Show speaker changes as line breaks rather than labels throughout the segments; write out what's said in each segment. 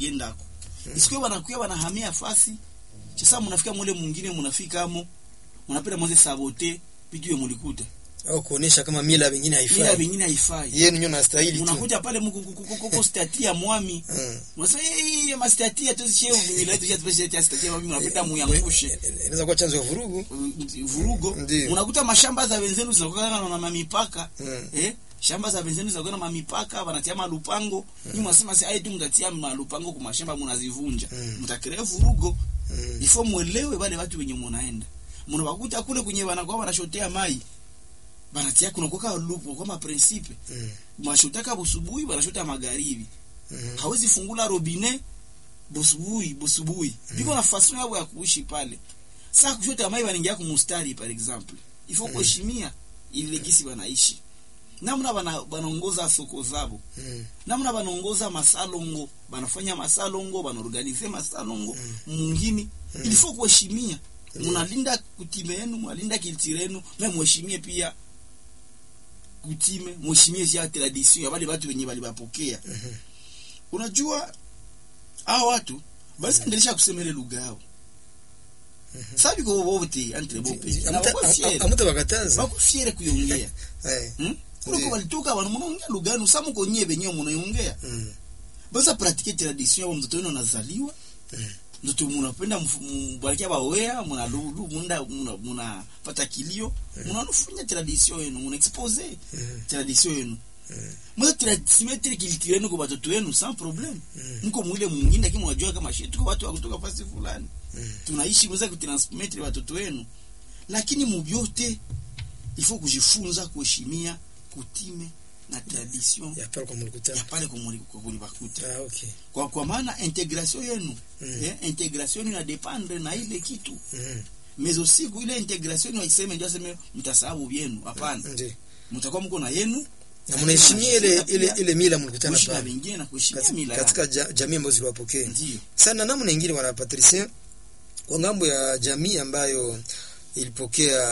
bagendako isikuwe banakuya banahamia fasi sasa mnafika mule mwingine mnafika amo mnapenda mwanze sabote vitu vya mulikuta
au kuonesha kama mila vingine
ila
haifai
vingine haifai
yenu nyo nastahili tu
unakuja pale mkukukukukoko stati ya mwami
Mm.
unasema eh ma stati ya tuzishie mila yetu ya tuzishie stati ya mwami mnapenda muyangushe
inaweza kuwa chanzo ya vurugu
vurugo
Ndiyo.
unakuta mashamba za wenzenu zinakuwa na mamipaka
Mm.
eh shamba za wenzenu zinakuwa na mamipaka wanatia malupango mm. nyinyi mnasema si ai tu mtatia malupango kwa mashamba mnazivunja
Mm.
mtakrea vurugo
Mm.
ifo mwelewe wale watu wenye munaenda mnawakuta kule kwenye wanakuwa wanashotea mai banatia kuna kwa lupo kama principe
Mm.
mashotaka busubuhi banashota magharibi
Mhm.
hawezi fungula robine busubuhi busubuhi biko na fason yao ya kuishi pale sasa kushota mai wanaingia kumustari par exemple ifo kuheshimia ile gisi wanaishi namna bana banaongoza soko zabo
Mm.
namna banaongoza masalongo banafanya masalongo banaorganize masalongo mungini ilifo kuheshimia munalinda kutime yenu mwalinda kiltire yenu na muheshimie pia kutime muheshimie sia tradition ya wale watu wenye walibapokea unajua hao watu basi endelesha kusemele lugha yao sabi ko wote entre bope na
Amuta-
wako fiere
amuta bakataza
wako fiere kuiongea
Eh.
hmm? kuliko
Ndiyo.
walitoka wana munaongea lugha yenu samu konye benyewe munaongea
Mm.
basa pratike tradition yao mtoto wenu anazaliwa
Mm.
mtoto munapenda mbarikia bawea muna lulu munda muna muna pata kilio muna nufanya tradition yenu muna expose
Mm.
tradition yenu
Mm.
mwa transmettre culture yenu kwa watoto wenu sans problème
Mm.
mko mwile mwingine lakini mwajua kama shi tuko watu wa kutoka fasi fulani
Mm.
tunaishi mweza kutransmettre watoto wenu lakini mubyote ifo kujifunza kuheshimia kutime na tradition
ya pale kwa
ya
mlikutana
pale kulibakuta
ah okay
kwa, kwa maana integration yenu
Mm.
eh, integration ina dependre na ile kitu
Mm.
mais aussi ile integration waiseme ndio aseme mtasahau vyenu hapana
ndio
mtakuwa mko na yenu
na mnaheshimia ile ile ile mila mlikutana
kuishi na
pale
wengine na kuheshimia
katika,
mila
katika ja, jamii ambazo ziliwapokea
ndio
sana namna nyingine wana Patricia kwa ngambo ya jamii ambayo ilipokea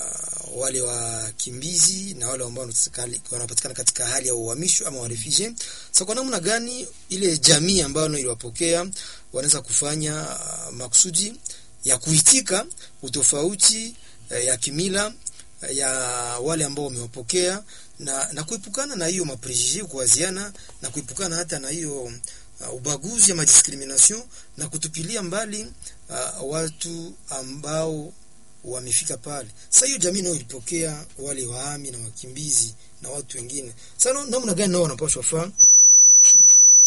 wale wakimbizi na wale ambao wanapatikana- wanapatikana katika hali ya uhamisho ama warefugee. Sasa kwa namna gani ile jamii ambayo iliwapokea wanaweza kufanya uh, makusudi ya kuitika utofauti uh, ya kimila uh, ya wale ambao wamewapokea na, na kuepukana na hiyo maprejije kuwaziana na kuepukana hata na hiyo uh, ubaguzi ama discrimination na kutupilia mbali uh, watu ambao wamefika pale. Sasa hiyo jamii nayo ilipokea wale wahami na wakimbizi na watu wengine. Sasa na- namna gani nao wanapaswa faa makusudi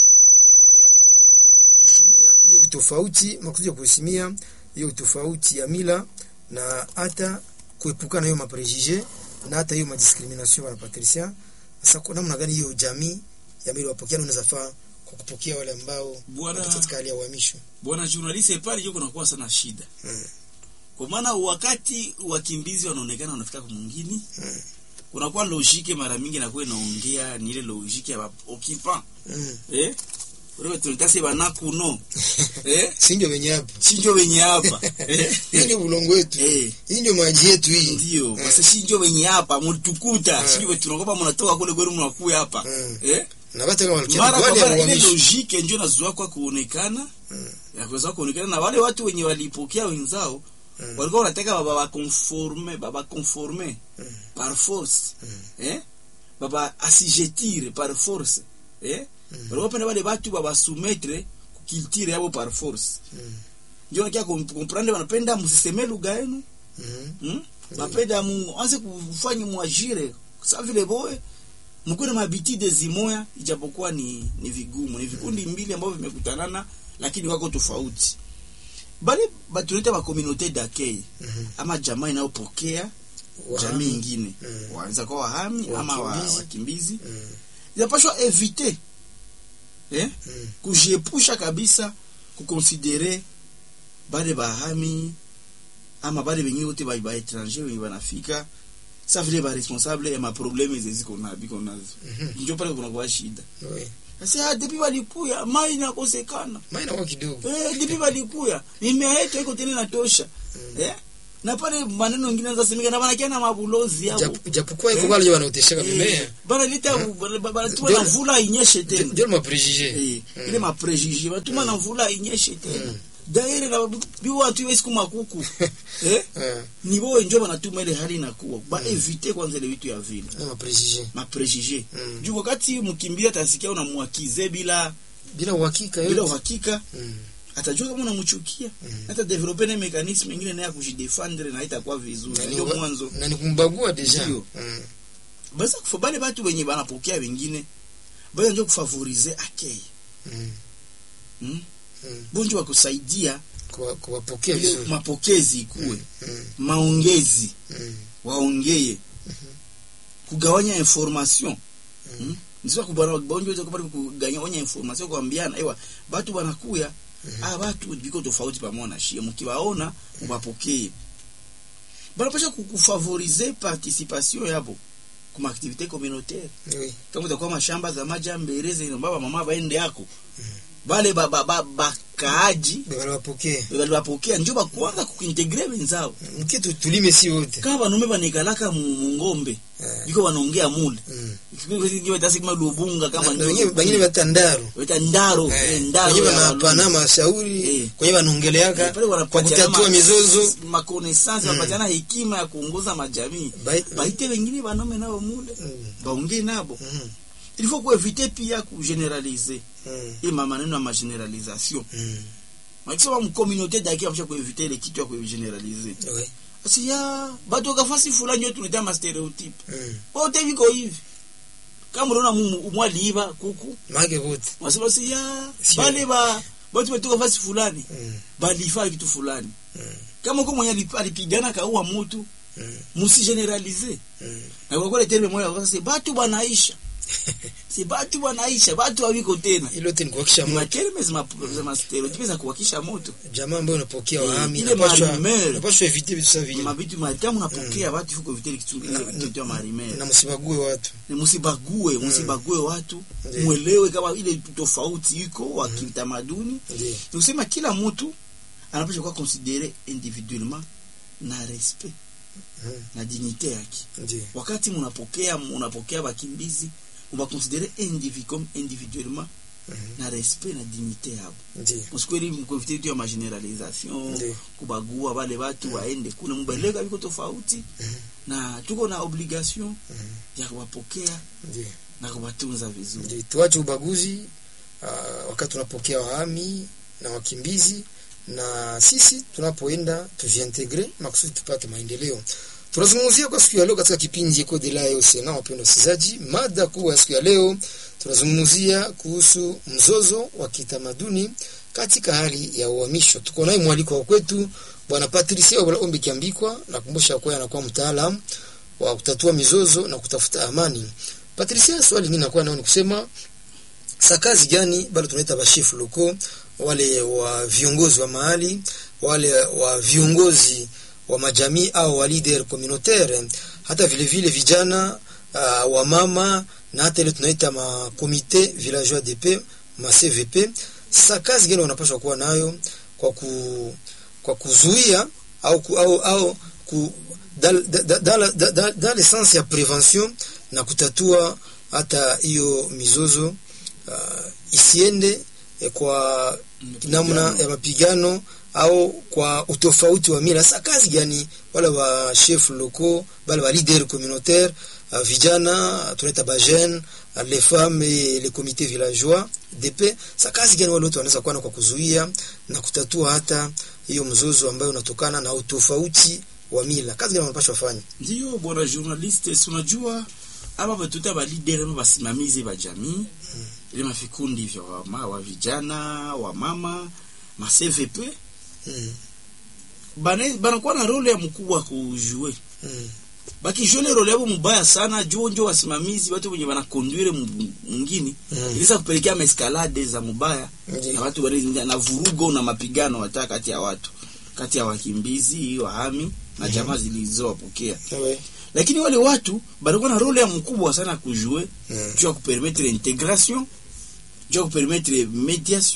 uh, ya kuheshimia hiyo utofauti, makusudi ya kuheshimia hiyo utofauti ya mila na hata kuepukana na hiyo maprejije na hata hiyo madiscrimination bwana Patricia. Sasa kwa namna gani hiyo jamii ya mila wapokea unaweza faa kwa kupokea wale ambao
Bwana-
wako katika hali ya uhamisho.
bwana journaliste pale ndio kunakuwa sana shida
Mm.
kwa maana wakati wakimbizi wanaonekana wanafika kwa mwingine
Mm.
kunakuwa logike mara mingi nakuwa inaongea ni ile logike ya occupant
Mm.
eh wewe tunatasi banakuno eh
Si ndio wenye hapa.
sinjo wenye hapa eh
Hii ndio bulongo wetu.
eh
Hii ndio maji yetu hii.
ndio
Eh.
basi sinjo wenye hapa mtukuta
Eh.
sinjo tunakopa mnatoka kule kwenu mnakuya hapa
Mm.
eh
Na bata kama walikuwa
mara kwa
wale ya
mara ile
uhamisho.
logike ndio nazoa kwa kuonekana
Mm.
ya kuweza kuonekana na wale watu wenye walipokea wenzao
Mm.
walikuwa wanataka baba wa conforme baba conforme
Mm.
par force
Mm.
eh baba asijetire par force eh walikuwa penda wale watu baba soumettre kulture yabo par force
Mm.
ndio nakia comprendre wanapenda msiseme lugha yenu
Mm.
hmm? napenda muanze kufanya muajire sa vile boe mkuwe na mabitide zimoya ijapokuwa ni, ni vigumu ni vikundi mbili ambavyo vimekutanana lakini wako tofauti bali batuneta ba communauté d'accueil
Mhm.
ama jamaa inayopokea
Wahami.
jamii ingine
Mm.
wanaweza kuwa wahami ama wa-
Wakimbizi.
wakimbizi
Mm.
inapashwa evite eh?
Mm.
kujiepusha kabisa kukonsidere bale bahami ama bale bengine wote ba ba étranger wenye banafika sa vile ba responsable ya maprobleme zeziko na biko nazo
Mhm.
njo pale kuna kwa shida
Oui.
sasa ah, depuis balikuya mai inakosekana
Maana kwa kidogo.
eh depuis balikuya mimea yetu iko tena natosha
Mm.
eh na pale maneno mengine anaweza semeka na banakia na mabulozi hapo
Japo- japokuwa iko pale wanaoteshaka mimea
Eh, banaleta banatuma
Ndio-
na mvula inyeshe tena
ndio maprejije
Eh, ile maprejije batuma na mvula inyeshe tena daire na bi watu iwe siku makuku eh ni bo njo banatuma ile hali inakuwa ba evite kwanza ile vitu ya vile
na maprejije
maprejije
Mm.
juu wakati mkimbia atasikia unamwakize bila
bila uhakika
bila
yote
uhakika
Mm.
atajua kama unamchukia hata develope na mekanisme ingine naye kujidefendre na itakuwa vizuri
Na ni
ndio
wa-
mwanzo
na ni kumbagua deja
Ndio.
Mm.
basi kufa bale batu wenye banapokea wengine basi ndio kufavorize akei
Mm.
mm?
Mm.
bonjo wa kusaidia
Kuwa- kuwapokea
ile
vizuri
mapokezi ikuwe
Mm.
maongezi
Mm.
waongeye kugawanya information mm? nisiwa kubana bonjo hizo kupata kugawanya information kuambiana ewa batu banakuya ah batu biko tofauti pamoja na shie mkiwaona wapokee banapasha kukufavorize participation yabo kuma activité communautaire
Oui.
kama utakuwa mashamba za majambereze ino baba mama baende yako bale ba, ba, ba, bakaaji
Bale wapokee
balibapokea njo bakuanza kuintegre wenzao
mkitu tulime si wote
kama banume banikalaka mu mu ngombe
Eh.
biko banaongea mule
Mm.
tasi kama lubunga kama
Na- na
ndio-
wengine wengine batandaro
weta ndaro
Eh,
eh, ndaro
kwenye
ya
wanapana
Walungu.
mashauri
Eh.
kwenye wanaongeleaka
Eh, pale
kwa
wanapatiana
kutatua
ma-
mizozo
makonesansi
Mm.
wanapatiana hekima ya kuongoza majamii
Bai-
baite wengine banome nao mule
Mm.
baongee nabo
Mm.
il faut kuevite pia kugeneralize
Mm.
ima maneno ya mageneralisation
Mm.
makisema mcommunauté daki amsha kuevite ile kitu ya kugeneralize
Oui.
asi ya batu wakafasi fulani yo tunaita mastereotype
Mm.
wote viko hivi kama unaona mu- mwaliiba kuku
Make wote
wasema si ya
Sio.
bale ba batu batoka fasi fulani
Mm.
balifaa kitu fulani
Mm.
kama uko mwenye alip- alipigana kaua mutu
Mm.
musigeneralize
Mm.
na kwa kweli terme moja wakasema batu banaisha si batu banaisha batu hawiko tena
Hilo yote ni kuhakisha
ni
moto.
materme za za mastereotype za kuhakisha moto
Jamaa ambayo unapokea
Eh,
wahami
ile
inapaswa
marimere.
inapaswa evite vitu sawa vile
mabitu matamu napokea watu fuko viteli kitu
Na-
kitu ya marimere
na msibague watu.
ni musibague musibague watu
Ndiyo.
mwelewe kama ile tofauti iko wa kitamaduni
Ndio.
ni kusema kila mtu anapaswa kuwa considere individuellement na respect
Mm.
na dignité yake
Ndio.
wakati munapokea munapokea bakimbizi mubakonsidere indivi comme individuellement
Mhm.
na respect na dignité yabo
Ndio.
msikweli mkonfite tu ya mageneralisation
Ndiyo.
kubagua wale watu waende kule mubeleka biko tofauti
Mhm.
na tuko na obligation
Mhm.
ya kuwapokea
Ndio.
na kuwatunza vizuri
Ndio. Tuache ubaguzi uh, wakati tunapokea wahami na wakimbizi na sisi tunapoenda tujiintegre makusudi tupate maendeleo. Tunazungumzia kwa siku ya leo katika kipindi Eko de la Osena, wapendwa wasikilizaji, mada kuu ya siku ya leo tunazungumzia kuhusu mzozo wa kitamaduni katika hali ya uhamisho. Tuko naye mwaliko wa kwetu Bwana Patricia Ombi Kiambikwa, nakumbusha kwa anakuwa mtaalamu wa kutatua mizozo na kutafuta amani. Patricia, swali mimi nakuwa nao ni kusema sa kazi gani bado tunaita bashefu loko wale wa viongozi wa mahali wale wa viongozi wa majamii au wa leader communautaire hata vile vile vijana uh, wa mama na hata ile tunaita ma comité villageois de paix ma CVP sa kazi gani wanapaswa kuwa nayo kwa ku kwa kuzuia au ku, au, au ku dans dans dans dans dans le sens ya prevention na kutatua hata hiyo mizozo uh, isiende eh, kwa namna ya mapigano au kwa utofauti wa mila. Sasa kazi gani wala wa chef locaux wala wa leader communautaire uh, vijana tunaita ba jeunes uh, les femmes et les comités villageois DP. Sasa kazi gani wale wote wanaweza kuwa na kwa kuzuia na kutatua hata hiyo mzozo ambayo unatokana na utofauti wa mila. Kazi gani wanapaswa fanya?
ndiyo bwana journaliste si unajua aba batuta balidere ama basimamizi ba jamii ile mavikundi vya wama, wa vijana wa mama ma CVP
Mm.
bana banakuwa na role ya mkubwa kujue
Mm.
bakijue ile role yabo mubaya sana juu njo wasimamizi watu wenye banakonduire mwingine
Mm.
ilisa kupelekea maeskalade za mubaya
Ndiyo.
na watu wale na vurugo na mapigano hata kati ya watu kati ya wakimbizi wahami na jamaa zilizowapokea
Ouais.
lakini wale watu banakuwa na role ya mkubwa sana kujue
Mm.
juu ya kupermettre integration juu ya kupermettre mediation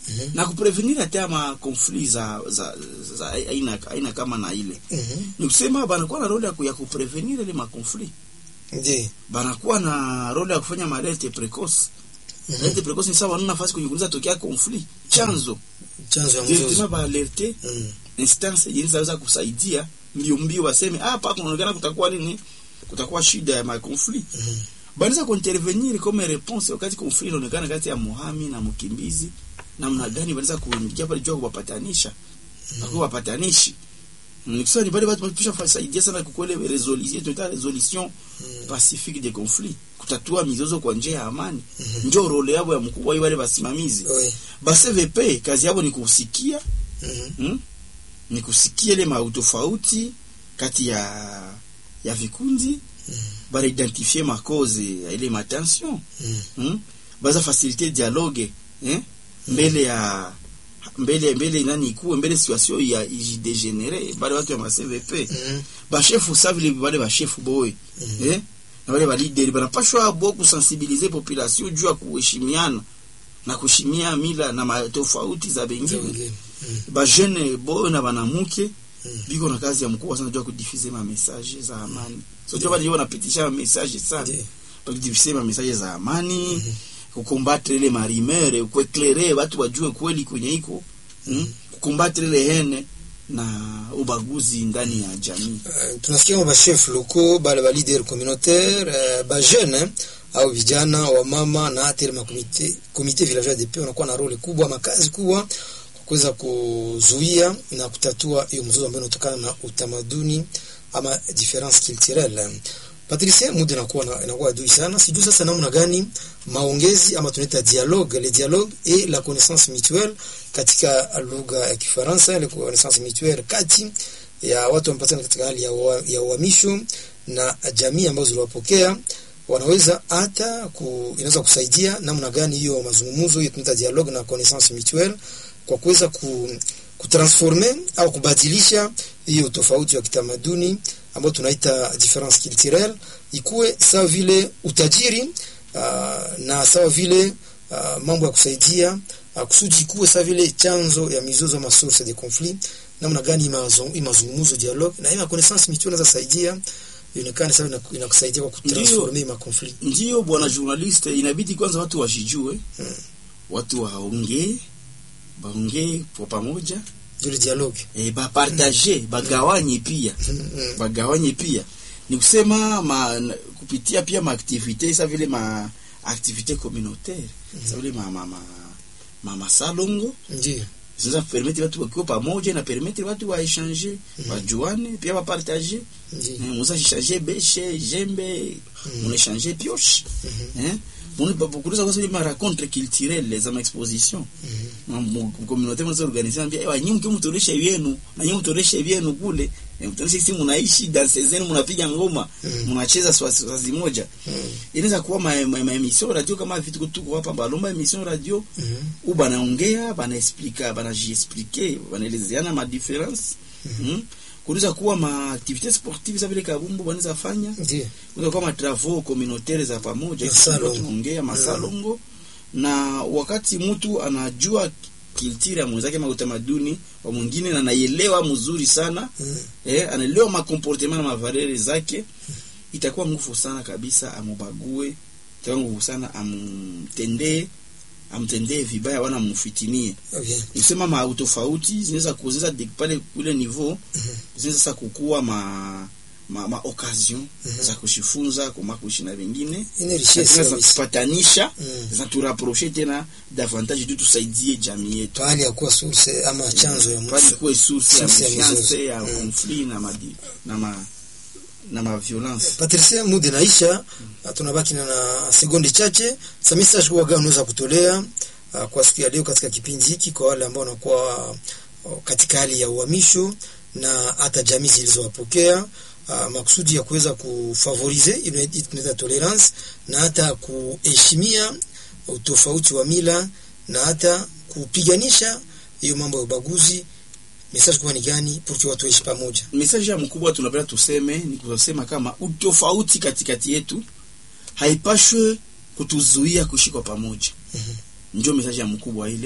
Mhm.
na kuprevenir hata ma conflit za za, za aina aina kama na ile
Mhm.
ni kusema banakuwa na role ya ku- ya kuprevenir ile ma conflit
Ndiyo.
banakuwa na role ya kufanya malerte precoce
Mhm.
alerte precoce ni sawa wana nafasi kwenye kuuliza tokea conflit chanzo
Chanzo ya mzozo.
directement ba alerte
Mm.
instance yenye zaweza kusaidia mbio mbio waseme hapa kunaonekana kutakuwa nini kutakuwa shida ya ma conflit
Mhm.
banaweza kuintervenir comme réponse wakati conflit inaonekana kati ya muhami na mkimbizi namna gani wanaweza kuingia pale jua kuwapatanisha na kuwapatanishi nikisema ni pale watu wanapisha kusaidia sana kwa kweli resolution tunaita resolution pacifique des conflits kutatua mizozo kwa njia ya amani
Mhm.
ndio role yao ya mkubwa wale wasimamizi
Oui.
ba CVP kazi yao ni kusikia
Mhm.
hmm? ni kusikia ile mautofauti kati ya ya vikundi bana identifier makoze ya ile matension
Mhm.
hmm? baza faciliter dialogue eh? mbele ya mbele mbele nani ikuwe mbele situation ya ijidegenere bale watu ya ma CVP
Mhm.
bashefu sa vile bale bashefu boye
Mhm.
eh? na wale balideri banapashwa bo kusensibilize population juu ya kuheshimiana na kuheshimia mila na matofauti za
Za
bengine
wengine. Mhm.
bajene boyo na banamuke
Mm.
biko na kazi ya mkubwa sana juu ya kudifuser ma message za amani so jua bali wanapitisha ma message sana
Ndiyo.
kudifuser ma message za amani kukombatre ile marimere kueklere watu wajue kweli kwenye iko mm? kukombatre ile hene na ubaguzi ndani ya jamii
Uh, tunasikia ba chef locaux bale ba leader communautaire uh, ba jeune au vijana wa mama na hata ile makomite komite villageois de paix wanakuwa na role kubwa makazi kubwa kwa kuweza kuzuia na kutatua hiyo mzozo ambayo inatokana na utamaduni ama difference culturelle Patricia, muda inakuwa na- inakuwa adui sana. Sijui sasa namna gani maongezi ama tunaita dialogue, le dialogue et la connaissance mutuelle katika lugha ya Kifaransa, ile connaissance mutuelle kati ya watu wanapatikana katika hali ya ua- ya uhamisho na jamii ambazo ziliwapokea wanaweza hata ku, inaweza kusaidia namna gani hiyo mazungumzo hiyo tunaita dialogue na connaissance mutuelle kwa kuweza ku, kutransforme au kubadilisha hiyo tofauti wa kitamaduni ambayo tunaita difference culturelle ikuwe sawa vile utajiri uh, na sawa vile uh, mambo ya kusaidia uh, kusudi ikuwe sawa vile chanzo ya mizozo ama source de conflit namna gani hii mazo- hii mazungumzo dialogue na hii ma connaissance mutuelle inaweza saidia ionekane sawa ina- inakusaidia kwa kutransforme ma conflit
ndio bwana journaliste inabidi kwanza watu washijue
Mm.
watu waongee baongee kwa pamoja
ile dialogue
e, bapartage bagawanye pia
Mm, mm.
bagawanye pia ni kusema ma, na- kupitia pia maaktivite sa vile ma activite communautaire sa vile ma, ma, ma, ma masalongo
ndio
zinaweza kupermettre watu wakiwa pamoja na permettre watu waechange wajuane pia wapartage
ndio
muza échanger beshe jembe
Mm.
munaechange pioche eh munakuuliza kwa sababu ma rencontre culturelle za ma exposition
Mhm.
communauté mwanzo organiser ambia ewa nyinyi mkimu mtoreshe yenu na nyinyi mtoreshe yenu kule Eh, mtoreshe sisi mnaishi danse zenu mnapiga ngoma
Mm.
mnacheza swazi moja
Mm.
inaweza kuwa ma, ma, ma emission radio kama vitu tuko hapa balomba emission radio
Mhm.
u banaongea banaexplika banajiexplike banaelezeana ma difference mm. kunaweza kuwa ma activité sportive za vile kabumbu wanaweza fanya
ndio
kunaweza kuwa ma travaux communautaire za pamoja
Masalongo.
tunaongea masalongo na wakati mtu anajua kiltira ya mwenzake ma utamaduni wa mwingine na anaielewa mzuri sana
Mm.
eh, anaelewa makomportement na mavalere zake itakuwa nguvu sana kabisa amubague itakuwa nguvu sana amtendee amtendee vibaya wana mfitinie
okay
nisema ma utofauti zinaweza kuzinaweza de- pale kule niveau
Mhm.
zinaweza sasa kukua ma ma, ma occasion
Mhm.
za kushifunza kuma kuishi na wengine
ine richesse
zinaweza
kabisa
kupatanisha
Mm.
zinaturaproche tena davantage tu tusaidie jamii yetu
pahali ya kuwa source ama chanzo ya
pale
mzozo
kuwe source ya
Source ya
méfiance
mizozo.
ya
Mm.
conflit na madi na ma na ma violence
Patricia, muda naisha, tunabaki na, na sekondi chache. Sasa message kwa gani unaweza kutolea uh, kwa siku ya leo katika kipindi hiki kwa wale ambao wanakuwa uh, katika hali ya uhamisho na hata jamii zilizowapokea uh, makusudi ya kuweza kufavorize ile tunaita tolerance na hata kuheshimia utofauti wa mila na hata kupiganisha hiyo mambo ya ubaguzi. Message kwa ni gani pour watu waishi pamoja?
message ya mkubwa tunapenda tuseme ni kusema kama utofauti katikati yetu haipashwe kutuzuia kuishi kwa pamoja
Mhm.
ndio message ya mkubwa ile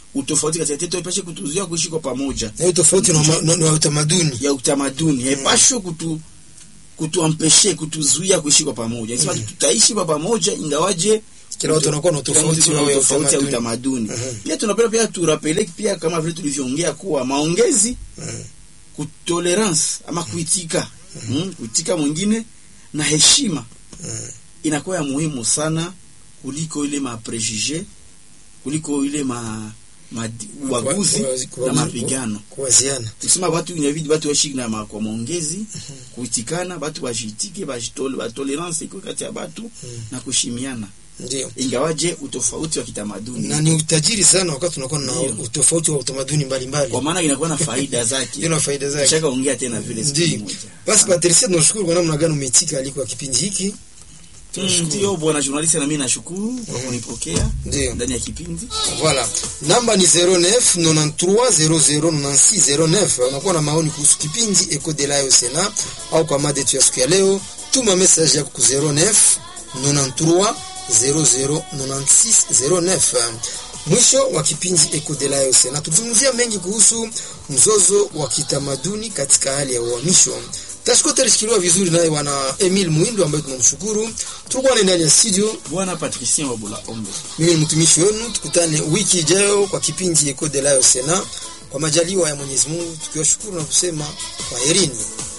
utofauti kati yetu haipashe kutuzuia kuishi kwa pamoja
na hiyo tofauti na ma- na na utamaduni
ya utamaduni haipashwe kutu kutuampeshe kutuzuia kuishi kwa pamoja sema tutaishi kwa pamoja ingawaje
kila watu wanakuwa na
kila
tofauti
mtu
wao
ana
ya
tofauti ya
utamaduni
utamaduni
Mhm.
pia tunapenda pia turapele pia kama vile tulivyoongea kuwa maongezi
Mhm.
kutolerance ama kuitika mm, kuitika mwingine na heshima
Mhm.
inakuwa ya muhimu sana kuliko ile maprejuje kuliko ile ma, ma ubaguzi
Kwa- kwa-
na mapigano
kuwaziana
tusema watu inabidi watu waishi na ma- kwa maongezi kuitikana watu wajitike bajitole batolerance iko kati ya watu na kushimiana
ndio
ingawaje utofauti wa kitamaduni
na ni utajiri sana wakati tunakuwa na
Ndio.
utofauti wa utamaduni mbalimbali
kwa maana inakuwa na faida zake
ina faida zake
shaka ongea tena vile siku
ndio
moja
basi Patricia tunashukuru kwa namna gani umeitika aliko kipindi hiki
Mm, ndio bwana journalist na mimi nashukuru kwa kunipokea
ndio
ndani ya kipindi
Voilà. Namba ni 09 93 00 96 09. Unakuwa na maoni kuhusu kipindi Eco de la Sena au kwa mada yetu ya siku ya leo, tuma message yako ku 09 93 00 96 09. Mwisho wa kipindi Eco de la Sena tuzungumzia mengi kuhusu mzozo wa kitamaduni katika hali ya uhamisho. Tashiko tulishikiliwa vizuri naye bwana Emil Muindo ambaye tunamshukuru. Tulikuwa naye ndani ya studio
bwana Patricien Wabula Ombe
mimi ni mtumishi wenu, tukutane wiki ijayo kwa kipindi Eco de la Sena, kwa majaliwa ya Mwenyezi Mungu, tukiwashukuru na kusema kwaherini.